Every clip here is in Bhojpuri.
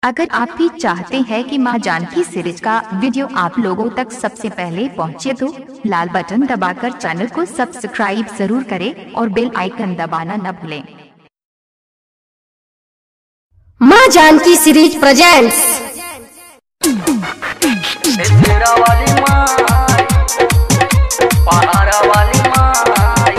अगर आप भी चाहते हैं कि मां जानकी सीरीज का वीडियो आप लोगों तक सबसे पहले पहुंचे तो लाल बटन दबाकर चैनल को सब्सक्राइब जरूर करें और बेल आइकन दबाना न भूलें माँ जानकी सीरीज प्रेजेंट्स तेरा वाली माई पहाड़ा वाली माई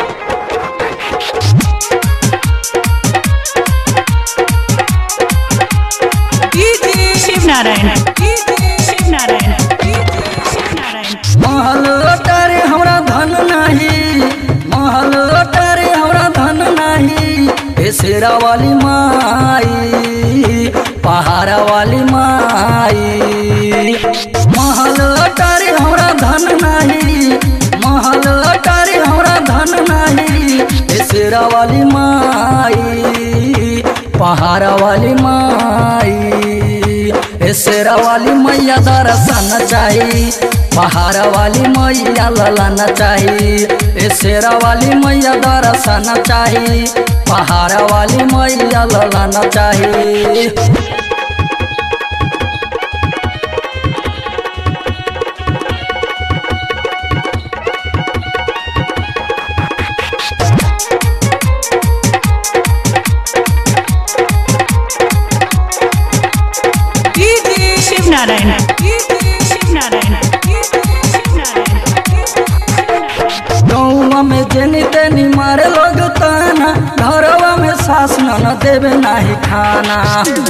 शिव नारायण शिव नारायण शिव नारायण महल अटारे हमरा धन नाही महल अटारे हमरा धन नाही हे शेरा वाली माई पहाड़ा वाली माई महल अटारे हमरा धन नाही महल अटारे हमरा धन नाही हे शेरा वाली माई पहाड़ा वाली माई हे शेरा वाली मैया दर्शन चाही पहाड़ा वाली मैया ललन चाही हे शेरा वाली मैया दर्शन चाही पहाड़ा वाली मैया ललन चाही शिव नारायण शिव नारायण शिव नारायण गौवा में जेनी तेनी मारे लोग ताना घरवा में सास न देवे नाही खाना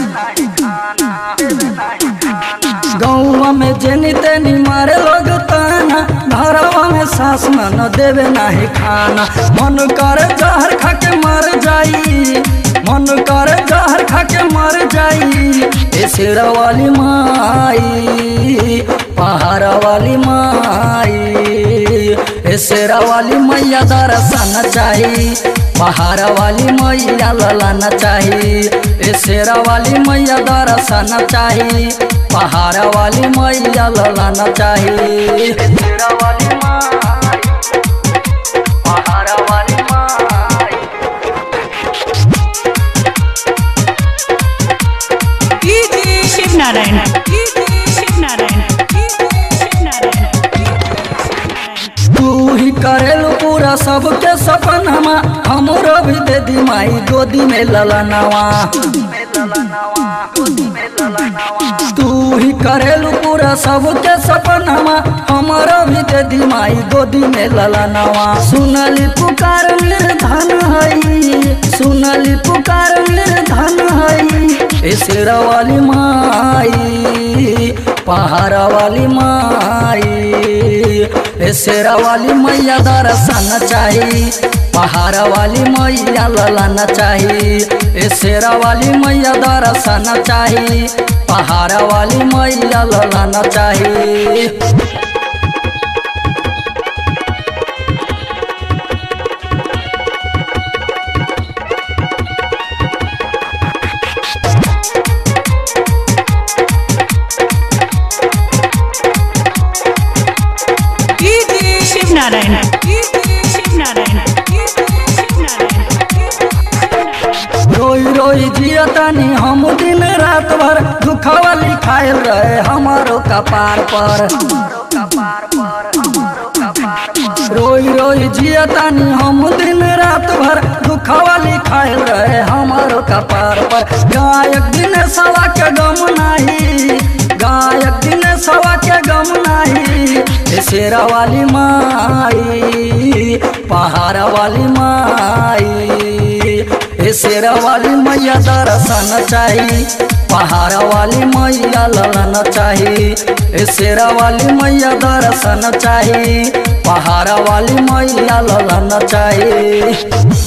गौवा में जेनी तेनी मारे लोग ताना घरवा में सास न देवे नाही खाना मन करे जहर खा के मर जाई मन करे जहर खा के मर जाई ए शेरा वाली माई पहाड़ा वाली माई ए शेरा वाली मैया दर्शन चाही पहाड़ा वाली मैया ललन चाही ए शेरा वाली मैया दर्शन चाही पहाड़ा वाली मैया ललन चाही शेरा वाली माई पहाड़ा वाली माई शिव नारायण शिव नारायण शिव नारायण तू ही करेलू पूरा सबके सपनमा हमरो भी दे दी माई गोदी में ललनवा तू ही करेलू पूरा सबके सपनमा हमरो भी दे दी माई गोदी में ललनवा सुनली पुकार निर्धन हई सुनली पुकार निर्धन हई ए शेरा वाली माई पहाड़ा वाली माई ए शेरा वाली मैया दर्शन चाही पहाड़ा वाली मैया ललन चाही ए शेरा वाली मैया दर्शन चाही पहाड़ा वाली मैया ललन चाही शिव नारायण शिव नारायण शिव नारायण रोई रोई जियतानी हम दिन रात भर दुखवा लिखायल रहे हमारो कपार पर रोई रोई जियतानी हम दिन रात भर दुखवा लिखायल रहे हमारो कपार पर गायक दिन सवा के गम नाही गायक दिन सवा के गम नाही ए शेरा वाली माई पहाड़ा वाली माई ए शेरा वाली मैया दर्शन चाही पहाड़ा वाली मैया ललन चाही ए शेरा वाली मैया दर्शन चाही पहाड़ा वाली मैया ललन चाही